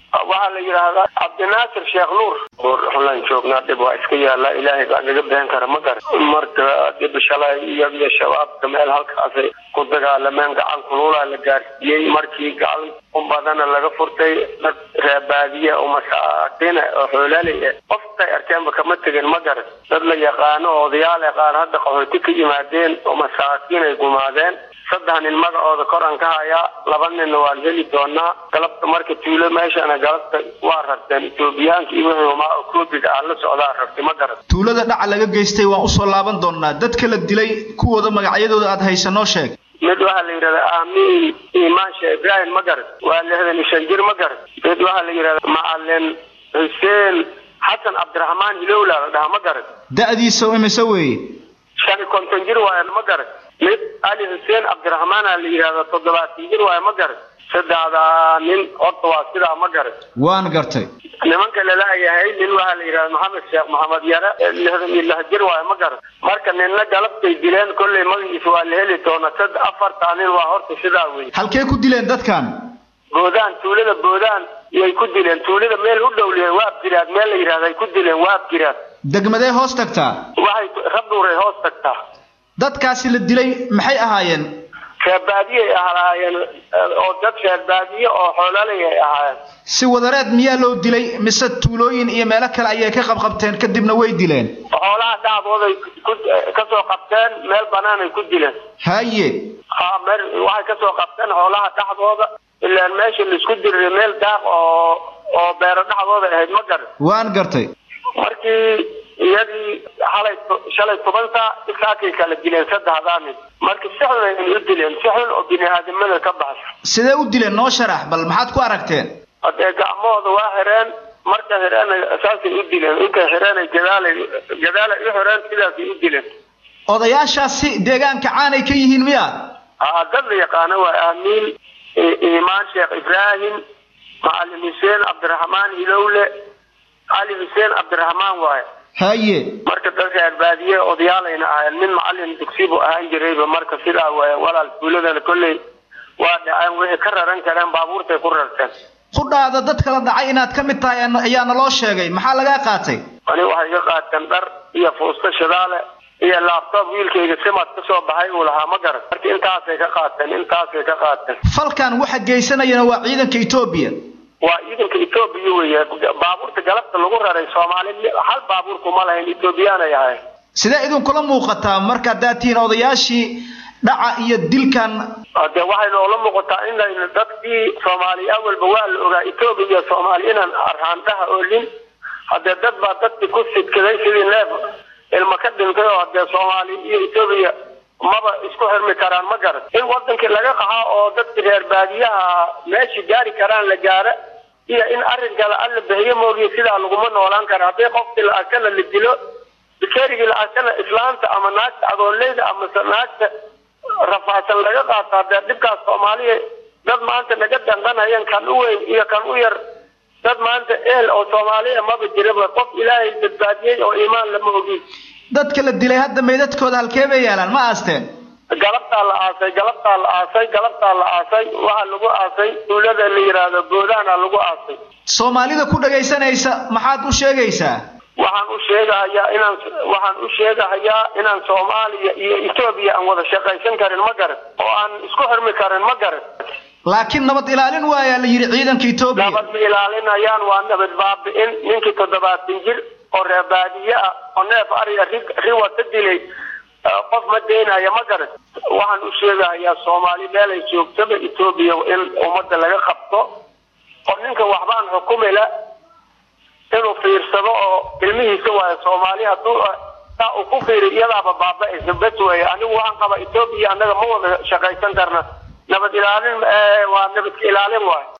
waxaa la yidhaahdaa cabdinaasir sheekh nuur xulan joognaa dhib waa iska yaala ilaahay baa naga bixin kara ma gar marka dib shalay iyagiyo shabaabka meel halkaasay ku dagaalameen gacan kululaa la gaarsiiyey markii gacan u badana laga furtay dad reebaadiye oo masaakiina oo xoolaaley ah qoftay arkeenba kama tegin ma gar dad la yaqaano oo odayaal yaqaan hadda qaxooti ka yimaadeen oo masaakiin ay gumaadeen saddex nin magacooda kor aan ka hayaa laba ninna waan heli doonaa galabta marka tuulo meeshana galabta waa rarteen etoobiyaanka iyo wixii umaa koobiga aan la socdaa rabtay ma garan tuulada dhaca laga geystay waan usoo laaban doonaa dadka la dilay kuwooda magacyadooda aad haysa noo sheeg mid waxaa la yidhahdaa amiin imaan sheekh ibraahim ma garan waa lixdan iyo shan jir ma garan mid waxaa la yidhahdaa macalin xuseen xasan cabdiraxmaan hilowla la dhahaa ma garan da'diisa imise weeye shan iyo konton jir waaye ma garan mid ali xuseen cabdiraxmaana la yidhahda toddobaatan jir waaye ma garan saddexdaa nin horta waa sidaa ma garan waan gartay nimanka lalayahay nin waxaa la yidhahda maxamed sheekh maxamed yare lixdan iyo lix jir waaye ma garan marka ninna galabtay dileen kollay magaciisa waa la heli doona sad afartaa nin waa horta sidaa wey halkee ku dileen dadkan boodaan tuulada boodaan yay ku dileen tuulada meel u dhowliya waab jiraad meel la yidhahda ay ku dileen waab jiraad degmadee hoos tagtaa waxay rabdhuuray hoos tagtaa dadkaasi la dilay maxay ahaayeen reerbaadiyay ahaayeen oo dad reerbaadiye oo xoolaalay ay ahaayeen si wadareed miyaa loo dilay mise tuulooyin iyo meelo kale ayay ka qabqabteen kadibna way dileen xoolaha dhacdooday kasoo qabteen meel banaan ay ku dileen haye ha meel waxay kasoo qabteen xoolaha dhexdooda ilaan meesha laisku diriray meel daaq oo oo beero dhexdooda ahayd ma garan waan gartay markii iyadii xalay shalay toban saa isaakay kala dileen saddexdaa nin marka si xun ay u dileen si xun oo bini aadamada ka baxsan sidee u dileen noo sharax bal maxaad ku aragteen hadee gacmahooda waa xireen marka xireen saasay u dileen intay xireen gadaalay gadaalay u xireen sidaasay u dileen odayaashaasi deegaanka caanay ka yihiin miya aa dad la yaqaano waa aamiin imaan sheekh ibraahim macalin xuseen cabdiraxmaan hilowle cali xuseen cabdiraxmaan waaye haye marka dadka arbaadiye odayaalayna ahayn nin macalin dugsibu ahaan jirayba marka sidaa waay walaal tuuladana kolley waa dhaceen wixii ka raran kareen baabuurtay ku rarteen qudhaada dadka la dhacay inaad ka mid tahay ayaana loo sheegay maxaa lagaa qaatay ani waxay iga qaateen dhar iyo fuusto shidaale iyo laabtoob wiilkayga simad ka soo baxay uu lahaa ma garan marka intaasay ka qaateen intaasay ka qaateen falkan waxa geysanayana waa ciidanka etoobiya waa ciidanka etoobiya weeye baabuurta galabta lagu raray soomaali hal baabuurku ma lahayn etoobiyaanay ahayn sidee idinkula muuqataa marka haddaad tihiin odayaashii dhaca iyo dilkan de waxay noola muuqataa inayna dadkii soomaali awalba waa la ogaa etoobiya iyo soomaali inaan arhaandhaha oolin haddee dad baa dadkii ku sidkaday sidii neef ilma ka dhintay oo hadee soomaali iyo etoobiya maba isku xirmi karaan ma garan in wadankii laga qaxaa oo dadki reer baadiyaha meeshii gaari karaan la gaara iyo in arrinkala alla bixiyo moogiya sidaa laguma noolaan kara haddii qofkii la arkana la dilo bikerigii la arkana islaanta ama naagta adoonleyda amase naagta rafaadsan laga qaato hadee dhibkaas soomaaliya dad maanta naga danqanayan kan u weyn iyo kan u yar dad maanta ehel oo soomaaliya maba jiraba qof ilaahay badbaadiyey oo iimaan lama ogin dadka la dilay hadda meydadkooda halkee bay yaalaan ma aasteen galabtaa la aasay galabtaa la aasay galabtaa la aasay waxaa lagu aasay tuulada la yidhaahdo boodaana lagu aasay soomaalida ku dhagaysanaysa maxaad u sheegaysaa waxaan u sheegahayaa inaan waxaan u sheegahayaa inaan soomaaliya iyo etoobiya aan wada shaqaysan karin ma garan oo aan isku xirmi karin ma garan laakiin nabad ilaalin waayaa la yidhi ciidanka etoobiya nabad ma ilaalinayaan waa nabad baabi'in ninkii toddobaatan jir oo reebaadiye ah oo neef ariga ri riwata dilay qof ma daynaya ma garan waxaan u sheegahayaa soomaali meelay joogtaba etoobiya in ummadda laga qabto oo ninka waxbaan xukumila inuu fiirsado oo ilmihiisa waayo soomaali hadduu saa uu ku fiiri iyadaaba baaba-aysa bes weeye anigu waxaan qabaa etoobiya annaga ma wada shaqaysan karna nabad ilaalin waa nabadka ilaalin waayo